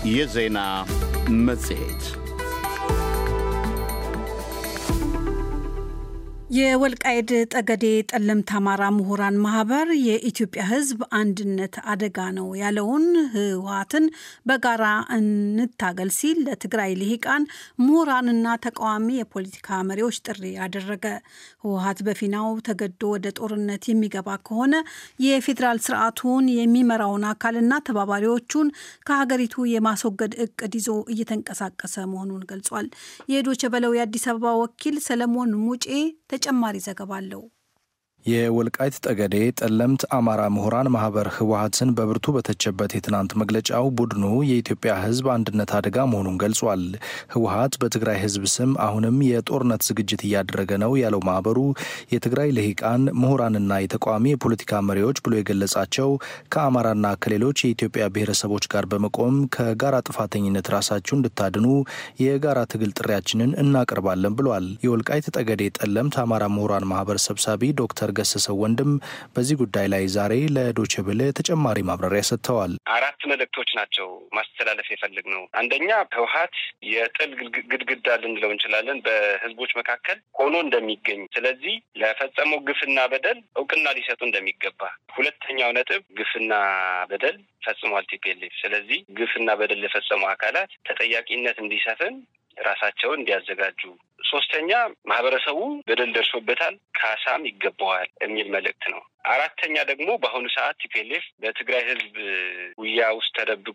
የዜና መጽሔት የወልቃይድ ጠገዴ ጠለምት አማራ ምሁራን ማህበር የኢትዮጵያ ሕዝብ አንድነት አደጋ ነው ያለውን ህወሓትን በጋራ እንታገል ሲል ለትግራይ ልሂቃን ምሁራንና ተቃዋሚ የፖለቲካ መሪዎች ጥሪ አደረገ። ህወሓት በፊናው ተገዶ ወደ ጦርነት የሚገባ ከሆነ የፌዴራል ስርዓቱን የሚመራውን አካልና ተባባሪዎቹን ከሀገሪቱ የማስወገድ እቅድ ይዞ እየተንቀሳቀሰ መሆኑን ገልጿል። የዶቸ በለው የአዲስ አበባ ወኪል ሰለሞን ሙጬ ተጨማሪ ዘገባ አለው። የወልቃይት ጠገዴ ጠለምት አማራ ምሁራን ማህበር ህወሓትን በብርቱ በተቸበት የትናንት መግለጫው ቡድኑ የኢትዮጵያ ህዝብ አንድነት አደጋ መሆኑን ገልጿል። ህወሓት በትግራይ ህዝብ ስም አሁንም የጦርነት ዝግጅት እያደረገ ነው ያለው ማህበሩ የትግራይ ልሂቃን ምሁራንና የተቃዋሚ የፖለቲካ መሪዎች ብሎ የገለጻቸው ከአማራና ከሌሎች የኢትዮጵያ ብሔረሰቦች ጋር በመቆም ከጋራ ጥፋተኝነት ራሳችሁ እንድታድኑ የጋራ ትግል ጥሪያችንን እናቀርባለን ብሏል። የወልቃይት ጠገዴ ጠለምት አማራ ምሁራን ማህበር ሰብሳቢ ዶክተር ገሰሰው ወንድም በዚህ ጉዳይ ላይ ዛሬ ለዶቼ ቬለ ተጨማሪ ማብራሪያ ሰጥተዋል። አራት መልእክቶች ናቸው ማስተላለፍ የፈልግ ነው። አንደኛ ህወሓት የጥል ግድግዳ ልንለው እንችላለን በህዝቦች መካከል ሆኖ እንደሚገኝ፣ ስለዚህ ለፈጸመው ግፍና በደል እውቅና ሊሰጡ እንደሚገባ። ሁለተኛው ነጥብ ግፍና በደል ፈጽሟል ቲፒኤልኤፍ። ስለዚህ ግፍና በደል ለፈጸሙ አካላት ተጠያቂነት እንዲሰፍን ራሳቸውን እንዲያዘጋጁ ሶስተኛ ማህበረሰቡ በደል ደርሶበታል፣ ካሳም ይገባዋል የሚል መልእክት ነው። አራተኛ ደግሞ በአሁኑ ሰዓት ቲፒኤልኤፍ በትግራይ ህዝብ ጉያ ውስጥ ተደብቆ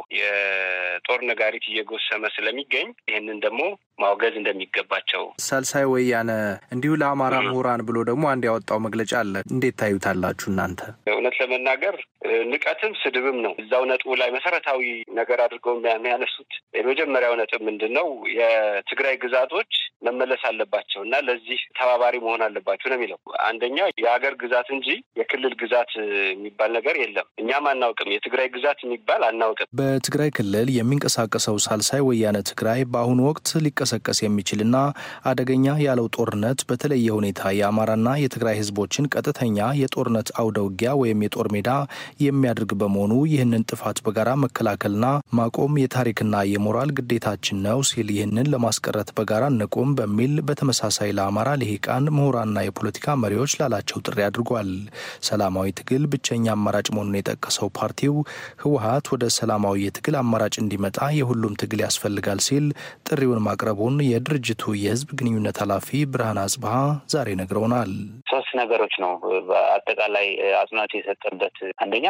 የጦር ነጋሪት እየጎሰመ ስለሚገኝ ይህንን ደግሞ ማውገዝ እንደሚገባቸው። ሳልሳይ ወያነ እንዲሁ ለአማራ ምሁራን ብሎ ደግሞ አንድ ያወጣው መግለጫ አለ። እንዴት ታዩታላችሁ እናንተ? እውነት ለመናገር ንቀትም ስድብም ነው። እዛው ነጥቡ ላይ መሰረታዊ ነገር አድርገው የሚያነሱት የመጀመሪያው ነጥብ ምንድን ነው? የትግራይ ግዛቶች መመለስ አለባቸው እና ለዚህ ተባባሪ መሆን አለባቸው ነው የሚለው። አንደኛ የሀገር ግዛት እንጂ የክልል ግዛት የሚባል ነገር የለም። እኛም አናውቅም። የትግራይ ግዛት የሚባል አናውቅም። በትግራይ ክልል የሚንቀሳቀሰው ሳልሳይ ወያነ ትግራይ በአሁኑ ወቅት ሊቀሰቀስ የሚችልና አደገኛ ያለው ጦርነት በተለየ ሁኔታ የአማራና የትግራይ ህዝቦችን ቀጥተኛ የጦርነት አውደ ውጊያ ወይም የጦር ሜዳ የሚያደርግ በመሆኑ ይህንን ጥፋት በጋራ መከላከልና ማቆም የታሪክና የሞራል ግዴታችን ነው ሲል ይህንን ለማስቀረት በጋራ እንቁም በሚል በተመሳሳይ ለአማራ ልሂቃን ምሁራንና የፖለቲካ መሪዎች ላላቸው ጥሪ አድርጓል። ሰላማዊ ትግል ብቸኛ አማራጭ መሆኑን የጠቀሰው ፓርቲው ህወሓት ወደ ሰላማዊ የትግል አማራጭ እንዲመጣ የሁሉም ትግል ያስፈልጋል ሲል ጥሪውን ማቅረቡን የድርጅቱ የህዝብ ግንኙነት ኃላፊ ብርሃን አጽብሃ ዛሬ ነግረውናል። ሶስት ነገሮች ነው በአጠቃላይ አጽንኦት የሰጠበት አንደኛ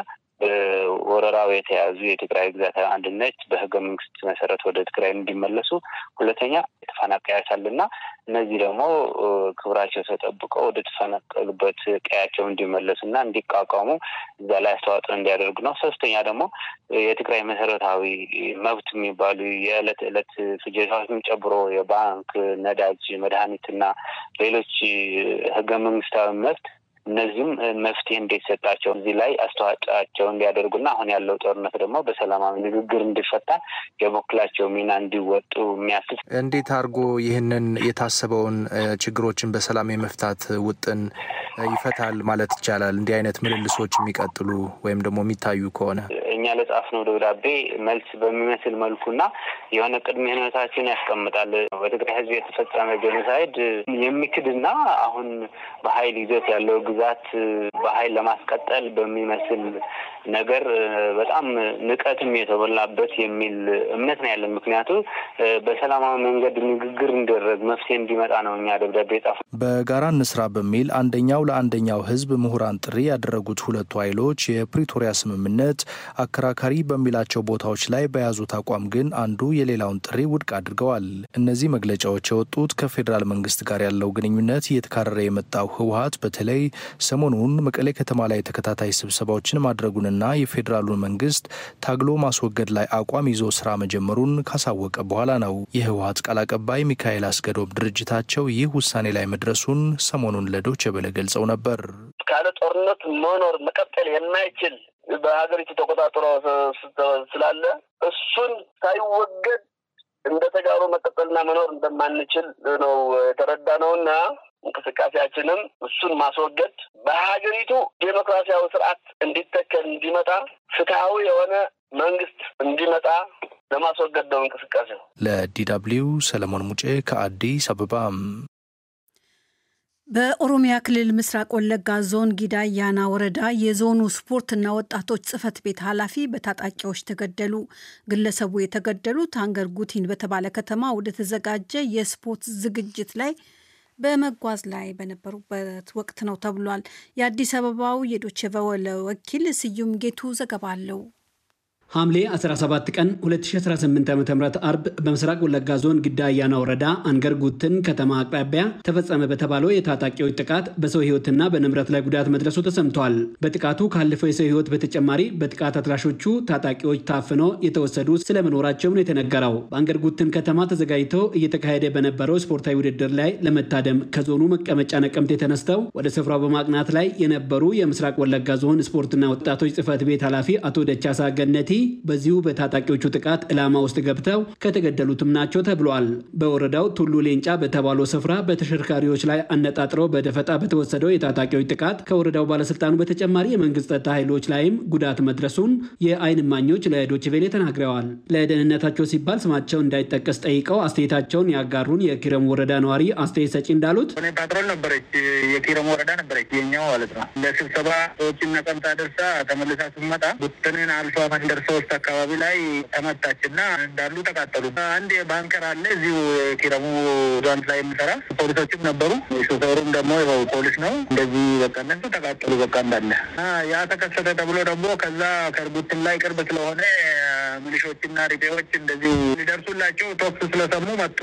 በወረራው የተያዙ የትግራይ ግዛት አንድነት በህገ መንግስት መሰረት ወደ ትግራይ እንዲመለሱ፣ ሁለተኛ የተፈናቃዮች አሉና እነዚህ ደግሞ ክብራቸው ተጠብቀው ወደ ተፈናቀሉበት ቀያቸው እንዲመለሱና እንዲቋቋሙ እዛ ላይ አስተዋጽኦ እንዲያደርጉ ነው። ሶስተኛ ደግሞ የትግራይ መሰረታዊ መብት የሚባሉ የዕለት ዕለት ፍጆታዎችን ጨምሮ የባንክ፣ ነዳጅ፣ መድኃኒትና ሌሎች ህገ መንግስታዊ መብት እነዚህም መፍትሄ እንዲሰጣቸው እዚህ ላይ አስተዋጽኦአቸው እንዲያደርጉና አሁን ያለው ጦርነት ደግሞ በሰላማዊ ንግግር እንዲፈታ የበኩላቸው ሚና እንዲወጡ የሚያስችል እንዴት አድርጎ ይህንን የታሰበውን ችግሮችን በሰላም የመፍታት ውጥን ይፈታል ማለት ይቻላል? እንዲህ አይነት ምልልሶች የሚቀጥሉ ወይም ደግሞ የሚታዩ ከሆነ እኛ ለጻፍነው ደብዳቤ መልስ በሚመስል መልኩና የሆነ ቅድመ ሁኔታችን ያስቀምጣል። በትግራይ ህዝብ የተፈጸመ ጄኖሳይድ የሚክድና አሁን በሀይል ይዞት ያለው ግዛት በሀይል ለማስቀጠል በሚመስል ነገር በጣም ንቀትም የተሞላበት የሚል እምነት ነው ያለን። ምክንያቱ በሰላማዊ መንገድ ንግግር እንዲደረግ መፍትሄ እንዲመጣ ነው እኛ ደብዳቤ ጻፍ በጋራ እንስራ በሚል አንደኛው ለአንደኛው ህዝብ ምሁራን ጥሪ ያደረጉት ሁለቱ ኃይሎች የፕሪቶሪያ ስምምነት አከራካሪ በሚላቸው ቦታዎች ላይ በያዙት አቋም ግን አንዱ የሌላውን ጥሪ ውድቅ አድርገዋል። እነዚህ መግለጫዎች የወጡት ከፌዴራል መንግስት ጋር ያለው ግንኙነት እየተካረረ የመጣው ህወሓት በተለይ ሰሞኑን መቀሌ ከተማ ላይ ተከታታይ ስብሰባዎችን ማድረጉንና የፌዴራሉን መንግስት ታግሎ ማስወገድ ላይ አቋም ይዞ ስራ መጀመሩን ካሳወቀ በኋላ ነው። የህወሓት ቃል አቀባይ ሚካኤል አስገዶም ድርጅታቸው ይህ ውሳኔ ላይ መድረሱን ሰሞኑን ለዶይቼ ቬለ ገልጸው ነበር። ካለ ጦርነት መኖር መቀጠል የማይችል በሀገሪቱ ተቆጣጥሮ ስላለ እሱን ሳይወገድ እንደ ተጋሩ መቀጠልና መኖር እንደማንችል ነው የተረዳ ነውና እንቅስቃሴያችንም እሱን ማስወገድ በሀገሪቱ ዴሞክራሲያዊ ስርዓት እንዲተከል እንዲመጣ ፍትሐዊ የሆነ መንግስት እንዲመጣ ለማስወገድ ነው እንቅስቃሴው። ለዲደብሊው ሰለሞን ሙጬ ከአዲስ አበባ። በኦሮሚያ ክልል ምስራቅ ወለጋ ዞን ጊዳ አያና ወረዳ የዞኑ ስፖርትና ወጣቶች ጽሕፈት ቤት ኃላፊ በታጣቂዎች ተገደሉ። ግለሰቡ የተገደሉት አንገር ጉቲን በተባለ ከተማ ወደ ተዘጋጀ የስፖርት ዝግጅት ላይ በመጓዝ ላይ በነበሩበት ወቅት ነው ተብሏል። የአዲስ አበባው የዶቼ ቬለ ወኪል ስዩም ጌቱ ዘገባ አለው። ሐምሌ 17 ቀን 2018 ዓ ም አርብ በምስራቅ ወለጋ ዞን ግዳ አያና ወረዳ አንገር ጉትን ከተማ አቅራቢያ ተፈጸመ በተባለው የታጣቂዎች ጥቃት በሰው ሕይወትና በንብረት ላይ ጉዳት መድረሱ ተሰምቷል። በጥቃቱ ካለፈው የሰው ሕይወት በተጨማሪ በጥቃት አድራሾቹ ታጣቂዎች ታፍኖ የተወሰዱ ስለመኖራቸው ነው የተነገረው። በአንገር ጉትን ከተማ ተዘጋጅተው እየተካሄደ በነበረው ስፖርታዊ ውድድር ላይ ለመታደም ከዞኑ መቀመጫ ነቀምት የተነስተው ወደ ስፍራው በማቅናት ላይ የነበሩ የምስራቅ ወለጋ ዞን ስፖርትና ወጣቶች ጽሕፈት ቤት ኃላፊ አቶ ደቻሳ ገነቲ በዚሁ በታጣቂዎቹ ጥቃት ዕላማ ውስጥ ገብተው ከተገደሉትም ናቸው ተብሏል። በወረዳው ቱሉ ሌንጫ በተባለው ስፍራ በተሽከርካሪዎች ላይ አነጣጥረው በደፈጣ በተወሰደው የታጣቂዎች ጥቃት ከወረዳው ባለስልጣኑ በተጨማሪ የመንግስት ጸጥታ ኃይሎች ላይም ጉዳት መድረሱን የአይን እማኞች ለዶችቬሌ ተናግረዋል። ለደህንነታቸው ሲባል ስማቸው እንዳይጠቀስ ጠይቀው አስተያየታቸውን ያጋሩን የኪረሙ ወረዳ ነዋሪ አስተያየት ሰጪ እንዳሉት ፓትሮል ነበረች፣ የኪረሙ ወረዳ ነበረች የኛው ማለት ነው። ለስብሰባ ሰዎችን ነቀምታ ደርሳ ተመልሳ ስትመጣ ቡትንን አልፋ መንደር ሶስት አካባቢ ላይ ተመታች እና እንዳሉ ተቃጠሉ። አንድ ባንከር አለ እዚሁ የኪረሙ ዛንት ላይ የሚሰራ ፖሊሶችም ነበሩ። ሾፌሩም ደግሞ ፖሊስ ነው። እንደዚህ በቃ እነሱ ተቃጠሉ በቃ እንዳለ ያ ተከሰተ ተብሎ ደግሞ ከዛ ከርቡትን ላይ ቅርብ ስለሆነ ሚሊሾችና ሪቤዎች እንደዚሁ ሊደርሱላቸው ቶክስ ስለሰሙ መጡ።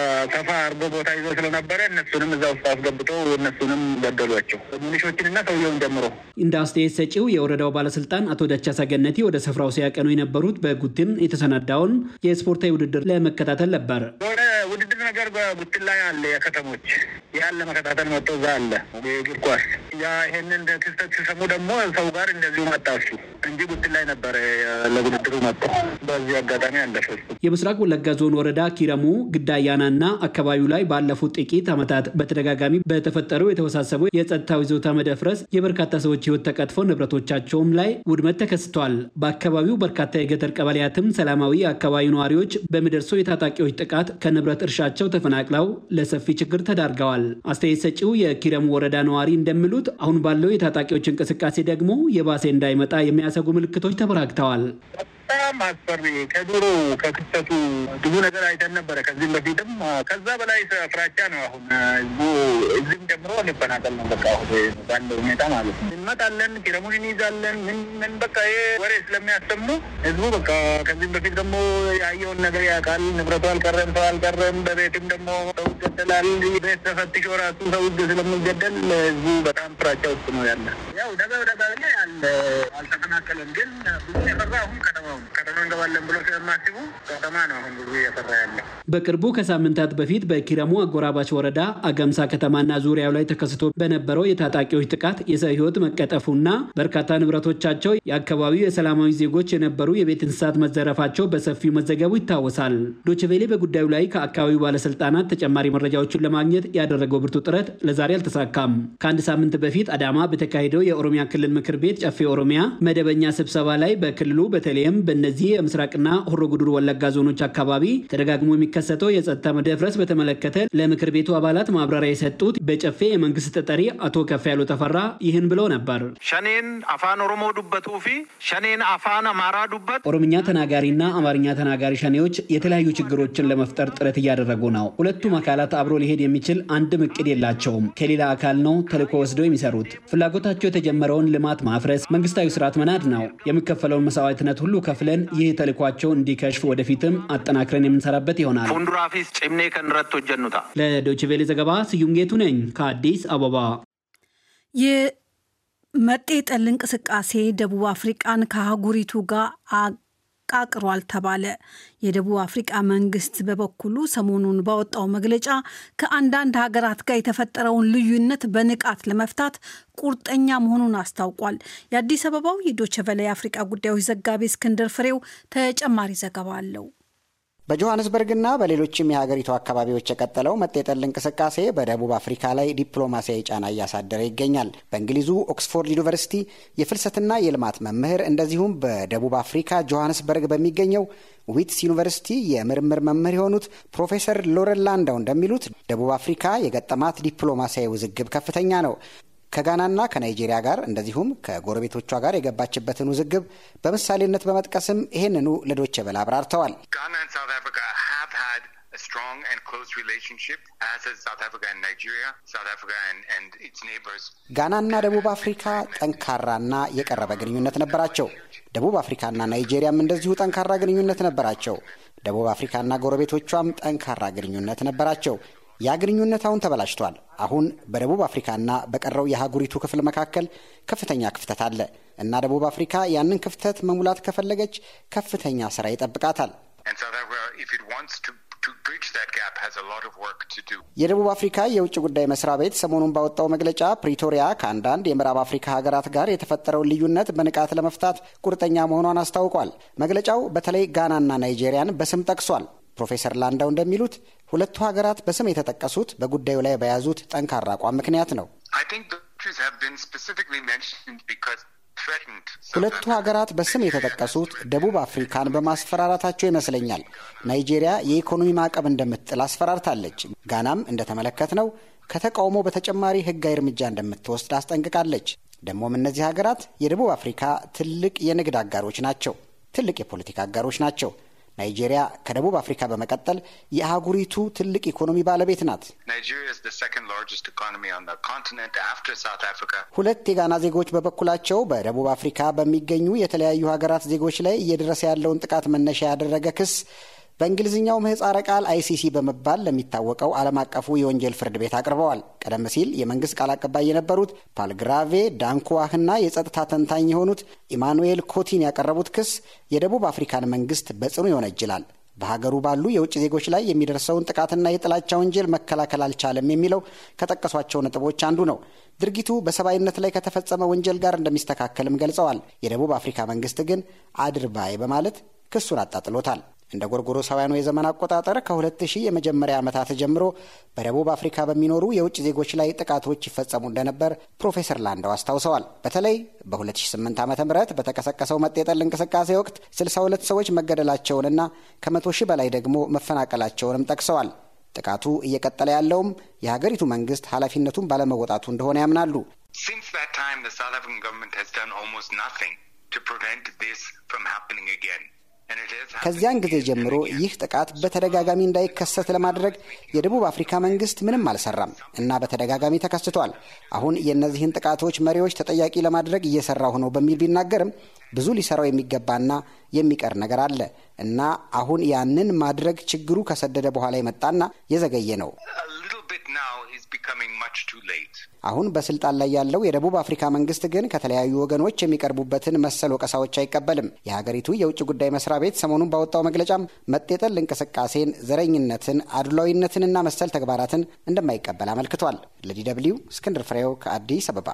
ሰፋ አርጎ ቦታ ይዞ ስለነበረ እነሱንም እዛ ውስጥ አስገብተው እነሱንም ገደሏቸው፣ ሚሊሾችንና ሰውየውን ጀምሮ። እንደ አስተያየት ሰጪው የወረዳው ባለስልጣን አቶ ደቻሳ ገነቲ ወደ ስፍራው ሲያቀኑ የነበሩት በጉትን የተሰናዳውን የስፖርታዊ ውድድር ለመከታተል ነበር። የሆነ ውድድር ነገር በጉትን ላይ አለ፣ የከተሞች ያን ለመከታተል መጥቶ እዛ አለ የእግር ኳስ ያ ይሄንን ክስተት ሲሰሙ ደግሞ ሰው ጋር እንደዚሁ መጣ እሱ እንጂ ጉትን ላይ ነበረ ለውድድሩ መጥቶ በዚህ አጋጣሚ አለፈ። የምስራቅ ወለጋ ዞን ወረዳ ኪረሙ ግዳያና እና አካባቢው ላይ ባለፉት ጥቂት ዓመታት በተደጋጋሚ በተፈጠሩ የተወሳሰቡ የጸጥታው ይዞታ መደፍረስ የበርካታ ሰዎች ሕይወት ተቀጥፎ ንብረቶቻቸውም ላይ ውድመት ተከስቷል። በአካባቢው በርካታ የገጠር ቀበሌያትም ሰላማዊ የአካባቢው ነዋሪዎች በሚደርሰው የታጣቂዎች ጥቃት ከንብረት እርሻቸው ተፈናቅለው ለሰፊ ችግር ተዳርገዋል። አስተያየት ሰጪው የኪረሙ ወረዳ ነዋሪ እንደሚሉት አሁን ባለው የታጣቂዎች እንቅስቃሴ ደግሞ የባሴ እንዳይመጣ የሚያሰጉ ምልክቶች ተበራክተዋል። በጣም አስፈሪ ከድሮ ከክስተቱ ብዙ ነገር አይተን ነበረ ከዚህም በፊትም ከዛ በላይ ፍራቻ ነው። አሁን ህዝቡ እዚህም ጨምሮ ሊፈናቀል ነው። በቃ አሁን ባለው ሁኔታ ማለት ነው። እንመጣለን፣ ኪረሙን እንይዛለን፣ ምን ምን በቃ ይሄ ወሬ ስለሚያሰሙ ህዝቡ በቃ ከዚህም በፊት ደግሞ ያየውን ነገር ያውቃል። ንብረቱ አልቀረም፣ ሰው አልቀረም። በቤትም ደግሞ ሰው ይገደላል። ቤት ተፈትሾ ራሱ ሰው ስለሚገደል ህዝቡ በጣም ፍራቻ ውስጥ ነው ያለ። ያው ደጋ ደጋ ላይ አለ አልተፈናቀለም፣ ግን ብዙ የፈራ አሁን ከተማ ከተማ እንገባለን ብሎ ስለማስቡ ከተማ ነው አሁን ብዙ እየሰራ ያለ። በቅርቡ ከሳምንታት በፊት በኪረሙ አጎራባች ወረዳ አገምሳ ከተማና ዙሪያው ላይ ተከስቶ በነበረው የታጣቂዎች ጥቃት የሰው ህይወት መቀጠፉና በርካታ ንብረቶቻቸው የአካባቢው የሰላማዊ ዜጎች የነበሩ የቤት እንስሳት መዘረፋቸው በሰፊው መዘገቡ ይታወሳል። ዶችቬሌ በጉዳዩ ላይ ከአካባቢው ባለስልጣናት ተጨማሪ መረጃዎችን ለማግኘት ያደረገው ብርቱ ጥረት ለዛሬ አልተሳካም። ከአንድ ሳምንት በፊት አዳማ በተካሄደው የኦሮሚያ ክልል ምክር ቤት ጨፌ ኦሮሚያ መደበኛ ስብሰባ ላይ በክልሉ በተለይም በእነዚህ የምስራቅና ሆሮ ጉዱሩ ወለጋ ዞኖች አካባቢ ተደጋግሞ የሚከሰተው የጸጥታ መደፍረስ በተመለከተ ለምክር ቤቱ አባላት ማብራሪያ የሰጡት በጨፌ የመንግስት ተጠሪ አቶ ከፍ ያሉ ተፈራ ይህን ብለው ነበር። ሸኔን አፋን ኦሮሞ ዱበቱ ፊ ሸኔን አፋን አማራ ዱበት ኦሮምኛ ተናጋሪና አማርኛ ተናጋሪ ሸኔዎች የተለያዩ ችግሮችን ለመፍጠር ጥረት እያደረጉ ነው። ሁለቱም አካላት አብሮ ሊሄድ የሚችል አንድም እቅድ የላቸውም። ከሌላ አካል ነው ተልዕኮ ወስደው የሚሰሩት። ፍላጎታቸው የተጀመረውን ልማት ማፍረስ፣ መንግስታዊ ስርዓት መናድ ነው። የሚከፈለውን መስዋዕትነት ሁሉ ከፍለን ይህ ተልዕኳቸው እንዲከሽፍ ወደፊትም አጠናክረን የምንሰራበት ይሆናል። ፉንዱራፊስ ጭምኔ ከንረት ሆጀኑታ ለዶችቬሌ ዘገባ ስዩም ጌቱ ነኝ ከአዲስ አበባ። የመጤ ጠል እንቅስቃሴ ደቡብ አፍሪቃን ከአህጉሪቱ ጋር ቃቅሯል ተባለ። የደቡብ አፍሪቃ መንግስት በበኩሉ ሰሞኑን ባወጣው መግለጫ ከአንዳንድ ሀገራት ጋር የተፈጠረውን ልዩነት በንቃት ለመፍታት ቁርጠኛ መሆኑን አስታውቋል። የአዲስ አበባው የዶቸቨለ የአፍሪቃ ጉዳዮች ዘጋቢ እስክንድር ፍሬው ተጨማሪ ዘገባ አለው። በጆሃንስበርግና በሌሎችም የሀገሪቱ አካባቢዎች የቀጠለው መጤጠል እንቅስቃሴ በደቡብ አፍሪካ ላይ ዲፕሎማሲያዊ ጫና እያሳደረ ይገኛል። በእንግሊዙ ኦክስፎርድ ዩኒቨርሲቲ የፍልሰትና የልማት መምህር እንደዚሁም በደቡብ አፍሪካ ጆሃንስበርግ በሚገኘው ዊትስ ዩኒቨርሲቲ የምርምር መምህር የሆኑት ፕሮፌሰር ሎረን ላንዳው እንደሚሉት ደቡብ አፍሪካ የገጠማት ዲፕሎማሲያዊ ውዝግብ ከፍተኛ ነው። ከጋናና ከናይጄሪያ ጋር እንደዚሁም ከጎረቤቶቿ ጋር የገባችበትን ውዝግብ በምሳሌነት በመጥቀስም ይህንኑ ለዶቼ ቬለ አብራርተዋል። ጋናና ደቡብ አፍሪካ ጠንካራና የቀረበ ግንኙነት ነበራቸው። ደቡብ አፍሪካና ናይጄሪያም እንደዚሁ ጠንካራ ግንኙነት ነበራቸው። ደቡብ አፍሪካና ጎረቤቶቿም ጠንካራ ግንኙነት ነበራቸው። ያ ግንኙነት አሁን ተበላሽቷል። አሁን በደቡብ አፍሪካና በቀረው የአህጉሪቱ ክፍል መካከል ከፍተኛ ክፍተት አለ እና ደቡብ አፍሪካ ያንን ክፍተት መሙላት ከፈለገች ከፍተኛ ስራ ይጠብቃታል። የደቡብ አፍሪካ የውጭ ጉዳይ መስሪያ ቤት ሰሞኑን ባወጣው መግለጫ ፕሪቶሪያ ከአንዳንድ የምዕራብ አፍሪካ ሀገራት ጋር የተፈጠረውን ልዩነት በንቃት ለመፍታት ቁርጠኛ መሆኗን አስታውቋል። መግለጫው በተለይ ጋናና ናይጄሪያን በስም ጠቅሷል። ፕሮፌሰር ላንዳው እንደሚሉት ሁለቱ ሀገራት በስም የተጠቀሱት በጉዳዩ ላይ በያዙት ጠንካራ አቋም ምክንያት ነው። ሁለቱ ሀገራት በስም የተጠቀሱት ደቡብ አፍሪካን በማስፈራራታቸው ይመስለኛል። ናይጄሪያ የኢኮኖሚ ማዕቀብ እንደምትጥል አስፈራርታለች። ጋናም እንደተመለከትነው ከተቃውሞ በተጨማሪ ሕጋዊ እርምጃ እንደምትወስድ አስጠንቅቃለች። ደግሞም እነዚህ ሀገራት የደቡብ አፍሪካ ትልቅ የንግድ አጋሮች ናቸው፣ ትልቅ የፖለቲካ አጋሮች ናቸው። ናይጄሪያ ከደቡብ አፍሪካ በመቀጠል የአህጉሪቱ ትልቅ ኢኮኖሚ ባለቤት ናት። ሁለት የጋና ዜጎች በበኩላቸው በደቡብ አፍሪካ በሚገኙ የተለያዩ ሀገራት ዜጎች ላይ እየደረሰ ያለውን ጥቃት መነሻ ያደረገ ክስ በእንግሊዝኛው ምህጻረ ቃል አይሲሲ በመባል ለሚታወቀው ዓለም አቀፉ የወንጀል ፍርድ ቤት አቅርበዋል። ቀደም ሲል የመንግስት ቃል አቀባይ የነበሩት ፓልግራቬ ዳንኩዋህና የጸጥታ ተንታኝ የሆኑት ኢማኑኤል ኮቲን ያቀረቡት ክስ የደቡብ አፍሪካን መንግስት በጽኑ ይወነጅላል። በሀገሩ ባሉ የውጭ ዜጎች ላይ የሚደርሰውን ጥቃትና የጥላቻ ወንጀል መከላከል አልቻለም የሚለው ከጠቀሷቸው ነጥቦች አንዱ ነው። ድርጊቱ በሰብአዊነት ላይ ከተፈጸመ ወንጀል ጋር እንደሚስተካከልም ገልጸዋል። የደቡብ አፍሪካ መንግስት ግን አድርባይ በማለት ክሱን አጣጥሎታል። እንደ ጎርጎሮሳውያኑ የዘመን አቆጣጠር ከ2000 የመጀመሪያ ዓመታት ጀምሮ በደቡብ አፍሪካ በሚኖሩ የውጭ ዜጎች ላይ ጥቃቶች ይፈጸሙ እንደነበር ፕሮፌሰር ላንዳው አስታውሰዋል። በተለይ በ2008 ዓ ም በተቀሰቀሰው መጤጠል እንቅስቃሴ ወቅት 62 ሰዎች መገደላቸውንና ከመቶ ሺህ በላይ ደግሞ መፈናቀላቸውንም ጠቅሰዋል። ጥቃቱ እየቀጠለ ያለውም የሀገሪቱ መንግስት ኃላፊነቱን ባለመወጣቱ እንደሆነ ያምናሉ። ከዚያን ጊዜ ጀምሮ ይህ ጥቃት በተደጋጋሚ እንዳይከሰት ለማድረግ የደቡብ አፍሪካ መንግስት ምንም አልሰራም እና በተደጋጋሚ ተከስቷል። አሁን የእነዚህን ጥቃቶች መሪዎች ተጠያቂ ለማድረግ እየሰራሁ ነው በሚል ቢናገርም ብዙ ሊሰራው የሚገባና የሚቀር ነገር አለ እና አሁን ያንን ማድረግ ችግሩ ከሰደደ በኋላ የመጣና የዘገየ ነው። አሁን በስልጣን ላይ ያለው የደቡብ አፍሪካ መንግስት ግን ከተለያዩ ወገኖች የሚቀርቡበትን መሰል ወቀሳዎች አይቀበልም። የሀገሪቱ የውጭ ጉዳይ መስሪያ ቤት ሰሞኑን ባወጣው መግለጫም መጤጠል እንቅስቃሴን፣ ዘረኝነትን፣ አድሏዊነትንና መሰል ተግባራትን እንደማይቀበል አመልክቷል። ለዲ ደብልዩ እስክንድር ፍሬው ከአዲስ አበባ።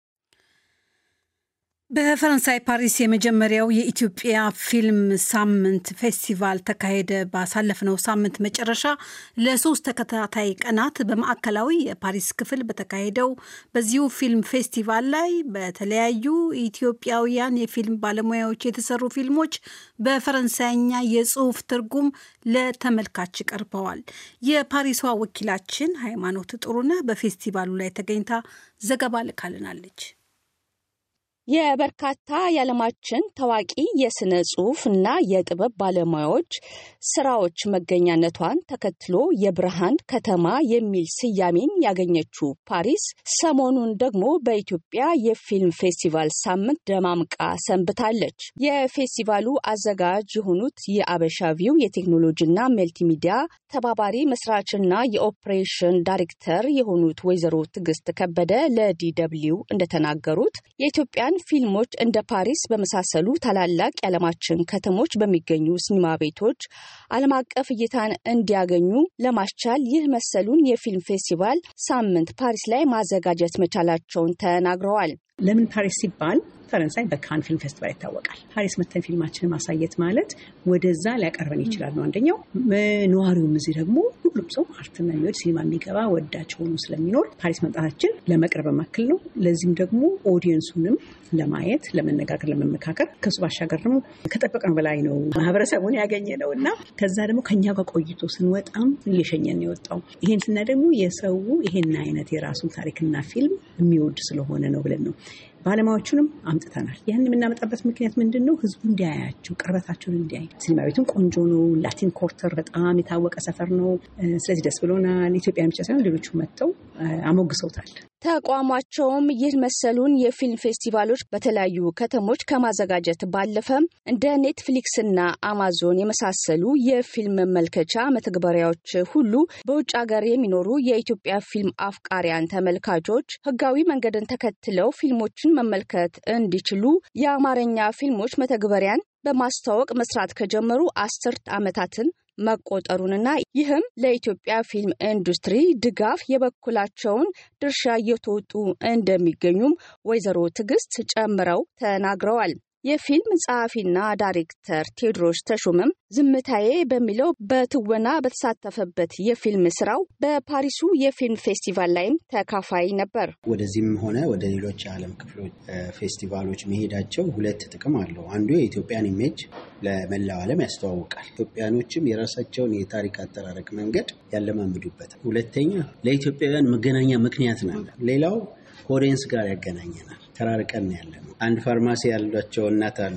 በፈረንሳይ ፓሪስ የመጀመሪያው የኢትዮጵያ ፊልም ሳምንት ፌስቲቫል ተካሄደ። ባሳለፍነው ሳምንት መጨረሻ ለሶስት ተከታታይ ቀናት በማዕከላዊ የፓሪስ ክፍል በተካሄደው በዚሁ ፊልም ፌስቲቫል ላይ በተለያዩ ኢትዮጵያውያን የፊልም ባለሙያዎች የተሰሩ ፊልሞች በፈረንሳይኛ የጽሑፍ ትርጉም ለተመልካች ቀርበዋል። የፓሪሷ ወኪላችን ሃይማኖት ጥሩነህ በፌስቲቫሉ ላይ ተገኝታ ዘገባ ልካልናለች። የበርካታ የዓለማችን ታዋቂ የስነ ጽሑፍ እና የጥበብ ባለሙያዎች ስራዎች መገኛነቷን ተከትሎ የብርሃን ከተማ የሚል ስያሜን ያገኘችው ፓሪስ ሰሞኑን ደግሞ በኢትዮጵያ የፊልም ፌስቲቫል ሳምንት ደማምቃ ሰንብታለች። የፌስቲቫሉ አዘጋጅ የሆኑት የአበሻቪው የቴክኖሎጂና መልቲሚዲያ ተባባሪ መስራችና የኦፕሬሽን ዳይሬክተር የሆኑት ወይዘሮ ትዕግስት ከበደ ለዲደብሊው እንደተናገሩት የኢትዮጵያን ፊልሞች እንደ ፓሪስ በመሳሰሉ ታላላቅ የዓለማችን ከተሞች በሚገኙ ሲኒማ ቤቶች ዓለም አቀፍ እይታን እንዲያገኙ ለማስቻል ይህ መሰሉን የፊልም ፌስቲቫል ሳምንት ፓሪስ ላይ ማዘጋጀት መቻላቸውን ተናግረዋል። ለምን ፓሪስ ሲባል ፈረንሳይ በካን ፊልም ፌስቲቫል ይታወቃል። ፓሪስ መተን ፊልማችንን ማሳየት ማለት ወደዛ ሊያቀርበን ይችላል ነው አንደኛው። ነዋሪውም እዚህ ደግሞ ሁሉም ሰው አርትና የሚወድ ሲኒማ የሚገባ ወዳጅ ሆኖ ስለሚኖር ፓሪስ መምጣታችን ለመቅረብ መክል ነው። ለዚህም ደግሞ ኦዲየንሱንም ለማየት ለመነጋገር፣ ለመመካከር ከሱ ባሻገር ደግሞ ከጠበቅነው በላይ ነው ማህበረሰቡን ያገኘ ነው እና ከዛ ደግሞ ከኛ ጋር ቆይቶ ስንወጣም እየሸኘን የወጣው ይሄን ስና ደግሞ የሰው ይሄን አይነት የራሱን ታሪክና ፊልም የሚወድ ስለሆነ ነው ብለን ነው ባለሙያዎቹንም አምጥተናል። ያን የምናመጣበት ምክንያት ምንድን ነው? ህዝቡ እንዲያያቸው፣ ቅርበታቸውን እንዲያይ። ሲኒማ ቤቱም ቆንጆ ነው። ላቲን ኮርተር በጣም የታወቀ ሰፈር ነው። ስለዚህ ደስ ብሎናል። ኢትዮጵያ ብቻ ሳይሆን ሌሎቹ መጥተው አሞግሰውታል። ተቋማቸውም ይህ መሰሉን የፊልም ፌስቲቫሎች በተለያዩ ከተሞች ከማዘጋጀት ባለፈም እንደ ኔትፍሊክስና አማዞን የመሳሰሉ የፊልም መመልከቻ መተግበሪያዎች ሁሉ በውጭ ሀገር የሚኖሩ የኢትዮጵያ ፊልም አፍቃሪያን ተመልካቾች ህጋዊ መንገድን ተከትለው ፊልሞችን መመልከት እንዲችሉ የአማርኛ ፊልሞች መተግበሪያን በማስተዋወቅ መስራት ከጀመሩ አስርት ዓመታትን መቆጠሩንና ይህም ለኢትዮጵያ ፊልም ኢንዱስትሪ ድጋፍ የበኩላቸውን ድርሻ እየተወጡ እንደሚገኙም ወይዘሮ ትዕግስት ጨምረው ተናግረዋል። የፊልም ጸሐፊና ዳይሬክተር ቴዎድሮስ ተሾመም ዝምታዬ በሚለው በትወና በተሳተፈበት የፊልም ስራው በፓሪሱ የፊልም ፌስቲቫል ላይም ተካፋይ ነበር። ወደዚህም ሆነ ወደ ሌሎች የዓለም ክፍሎች ፌስቲቫሎች መሄዳቸው ሁለት ጥቅም አለው። አንዱ የኢትዮጵያን ኢሜጅ ለመላው ዓለም ያስተዋውቃል። ኢትዮጵያኖችም የራሳቸውን የታሪክ አጠራረቅ መንገድ ያለማምዱበታል። ሁለተኛ ለኢትዮጵያውያን መገናኛ ምክንያት ነው። ሌላው ከኦዲየንስ ጋር ያገናኘናል። ተራርቀን ያለ ነው። አንድ ፋርማሲ ያሏቸው እናት አሉ።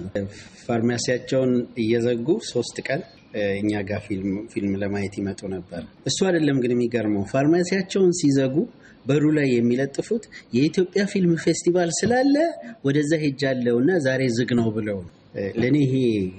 ፋርማሲያቸውን እየዘጉ ሶስት ቀን እኛ ጋር ፊልም ለማየት ይመጡ ነበር። እሱ አይደለም ግን የሚገርመው ፋርማሲያቸውን ሲዘጉ በሩ ላይ የሚለጥፉት የኢትዮጵያ ፊልም ፌስቲቫል ስላለ ወደዛ ሄጃለሁ እና ዛሬ ዝግ ነው ብለው ለእኔ ይሄ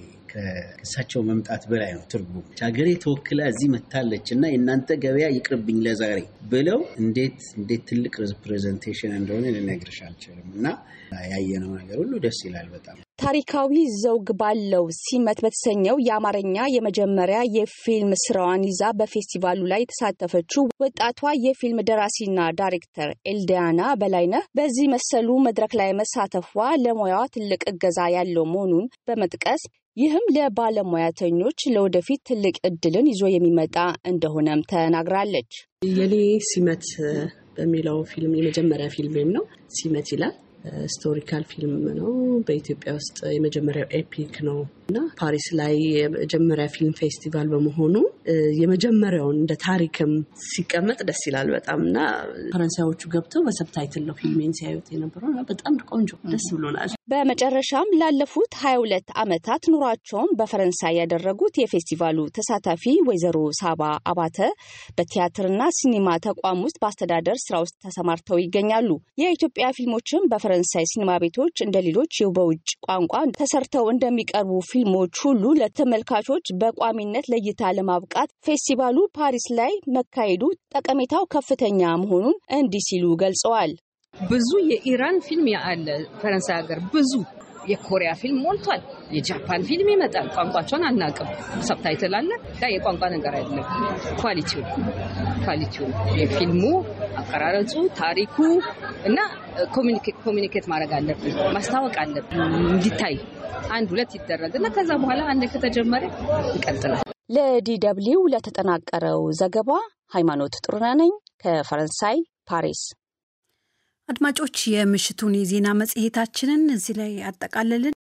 ከእሳቸው መምጣት በላይ ነው ትርጉም። ሀገሬ ተወክላ እዚህ መታለች እና የእናንተ ገበያ ይቅርብኝ ለዛሬ ብለው እንዴት እንዴት ትልቅ ሪፕሬዘንቴሽን እንደሆነ ልነግርሽ አልችልም። እና ያየነው ነገር ሁሉ ደስ ይላል በጣም። ታሪካዊ ዘውግ ባለው ሲመት በተሰኘው የአማርኛ የመጀመሪያ የፊልም ስራዋን ይዛ በፌስቲቫሉ ላይ የተሳተፈችው ወጣቷ የፊልም ደራሲና ዳይሬክተር ኤልዲያና በላይነህ በዚህ መሰሉ መድረክ ላይ መሳተፏ ለሙያዋ ትልቅ እገዛ ያለው መሆኑን በመጥቀስ ይህም ለባለሙያተኞች ለወደፊት ትልቅ እድልን ይዞ የሚመጣ እንደሆነም ተናግራለች። የኔ ሲመት በሚለው ፊልም የመጀመሪያ ፊልሜም ነው። ሲመት ይላል። ስቶሪካል ፊልም ነው። በኢትዮጵያ ውስጥ የመጀመሪያው ኤፒክ ነው እና ፓሪስ ላይ የመጀመሪያ ፊልም ፌስቲቫል በመሆኑ የመጀመሪያውን እንደ ታሪክም ሲቀመጥ ደስ ይላል በጣም እና ፈረንሳዮቹ ገብተው በሰብታይትል ነው ፊልሜን ሲያዩት የነበረው እና በጣም ቆንጆ ደስ ብሎናል። በመጨረሻም ላለፉት 22 ዓመታት ኑሯቸውን በፈረንሳይ ያደረጉት የፌስቲቫሉ ተሳታፊ ወይዘሮ ሳባ አባተ በቲያትርና ሲኒማ ተቋም ውስጥ በአስተዳደር ስራ ውስጥ ተሰማርተው ይገኛሉ። የኢትዮጵያ ፊልሞችም በፈረንሳይ ሲኒማ ቤቶች እንደ ሌሎች በውጭ ቋንቋ ተሰርተው እንደሚቀርቡ ፊልሞች ሁሉ ለተመልካቾች በቋሚነት ለእይታ ለማብቃት ፌስቲቫሉ ፓሪስ ላይ መካሄዱ ጠቀሜታው ከፍተኛ መሆኑን እንዲህ ሲሉ ገልጸዋል። ብዙ የኢራን ፊልም አለ ፈረንሳይ ሀገር ብዙ የኮሪያ ፊልም ሞልቷል። የጃፓን ፊልም ይመጣል። ቋንቋቸውን አናውቅም። ሰብታይትል አለ። ያ የቋንቋ ነገር አይደለም። ኳሊቲው ኳሊቲው የፊልሙ አቀራረጹ፣ ታሪኩ እና ኮሚኒኬት ማድረግ አለብን፣ ማስታወቅ አለብን እንዲታይ አንድ ሁለት ይደረግ እና ከዛ በኋላ አንድ ከተጀመረ ይቀጥላል። ለዲ ደብልዩ ለተጠናቀረው ዘገባ ሃይማኖት ጥሩነህ ነኝ ከፈረንሳይ ፓሪስ። አድማጮች የምሽቱን የዜና መጽሔታችንን እዚህ ላይ አጠቃለልን።